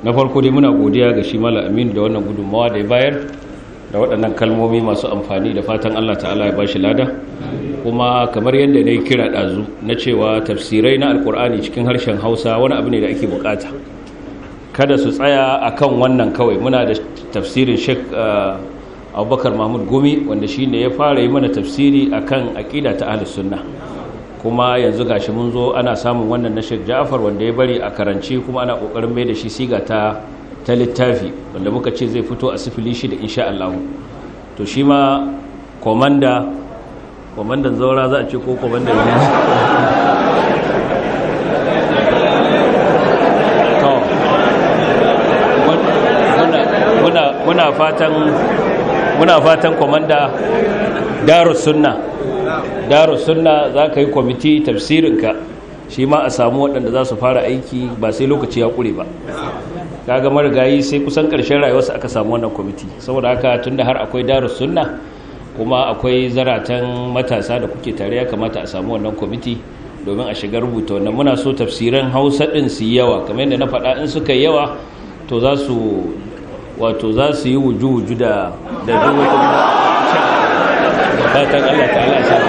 na farko dai muna godiya ga shi mala aminu da wannan gudunmawa da ya bayar da waɗannan kalmomi masu amfani da fatan allah ta'ala ya ba shi lada kuma kamar yadda na yi kira ɗazu na cewa tafsirai na alkur'ani cikin harshen hausa wani abu ne da ake bukata kada su tsaya a kan wannan kawai muna da tafsirin shek abubakar mahmud gumi wanda shi ne ya fara yi mana tafsiri a kan aƙida ta ahalus sunna kuma yanzu gashi mun zo ana samun wannan na shek ja'afar wanda ya bari a karanci kuma ana ƙoƙarin mai da shi siga ta ta littafi wanda muka ce zai fito a sifili shi da insha Allah to shi ma komanda komandan zaura za a ce ko komandan ne muna fatan muna fatan komanda darus sunna darus sunna za ka yi kwamiti tafsirinka shi ma a samu waɗanda za su fara aiki ba sai lokaci ya ƙure ba kaga marigayi sai kusan ƙarshen rayuwarsa aka samu wannan kwamiti saboda haka tunda har akwai darus sunna kuma akwai zaratan matasa da kuke tare ya kamata a samu wannan kwamiti domin a shiga rubuta wannan muna so tafsiran hausa ɗin su yi yawa kamar yadda na faɗa in suka yi yawa to za su wato za su yi wuju-wuju da da fatan Allah ta'ala